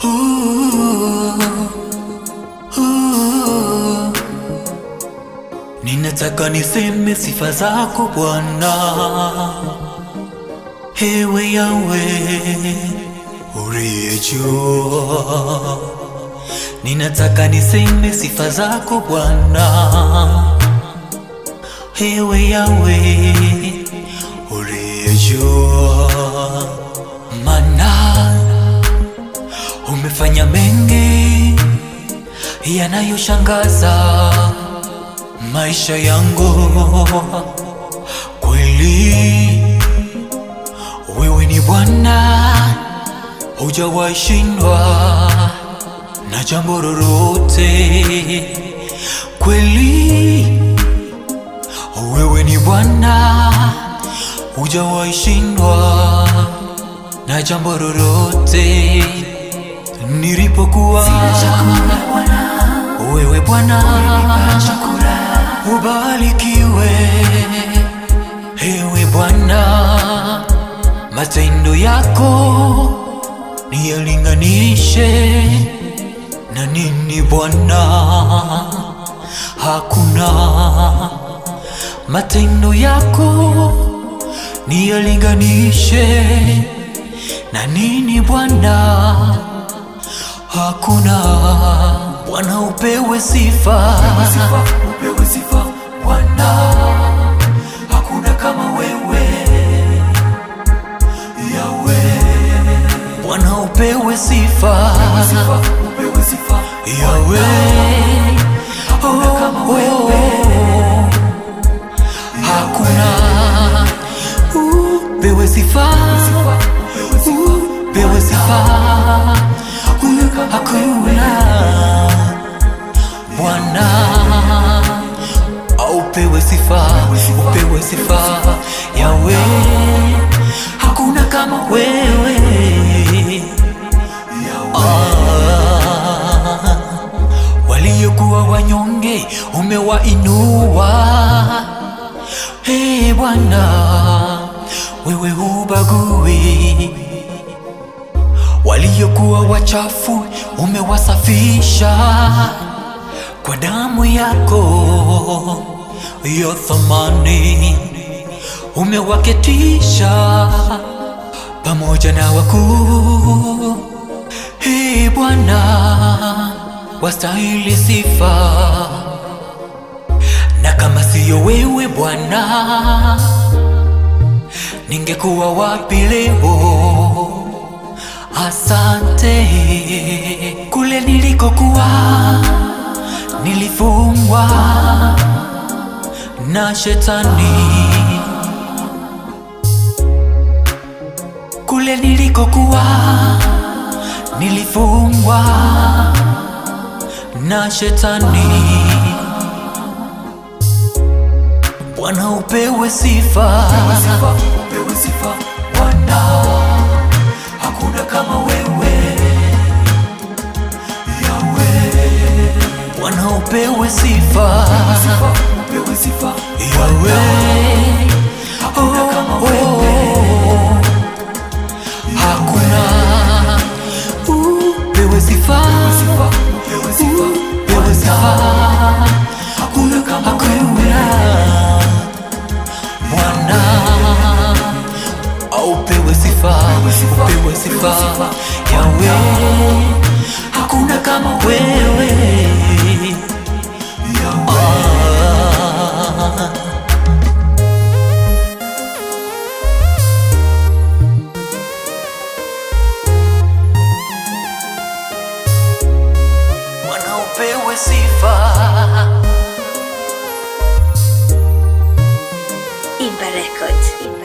Ninataka niseme sifa zako Bwana, ewe Yawe uliye juu. Ninataka niseme sifa zako Bwana, ewe Yawe uliye juu, mana umefanya mengi yanayoshangaza maisha yangu. Kweli wewe ni Bwana, hujawahi shindwa na jambo lolote. Kweli wewe ni Bwana, hujawahi shindwa na jambo lolote. Nilipokuwa wewe Bwana, ubarikiwe ewe Bwana, matendo yako niyalinganishe na nini Bwana? Hakuna matendo yako niyalinganishe na nini Bwana? Hakuna Bwana, upewe sifa, upewe sifa Bwana, hakuna kama wewe Yawe. Bwana, upewe sifa, upewe sifa Yawe, hakuna kama wewe hakuna upewe sifa, upewe sifa, hakuna Bwana, upewe sifa, upewe sifa Yawe, hakuna kama wewe Ah, waliokuwa wanyonge umewainua. Hey Bwana, wewe hubagui. Waliokuwa wachafu umewasafisha kwa damu yako ya thamani, umewaketisha pamoja na wakuu. Hey Bwana, wastahili sifa, na kama siyo wewe Bwana, ningekuwa wapi leo? Asante. Kule nilikokuwa nilifungwa na shetani, kule nilikokuwa nilifungwa na shetani. Bwana upewe sifa, upewe sifa Bwana, hakuna kama wewe Yawe. Bwana upewe sifa, upewe sifa Yawe, hakuna kama wewe hakuna upewe sifa, upewe sifa, upewe sifa, hakuna kama wewe Bwana, upewe sifa, upewe sifa Yawe, hakuna kama wewe Ah. Bwana upewe sifa, Imba Records.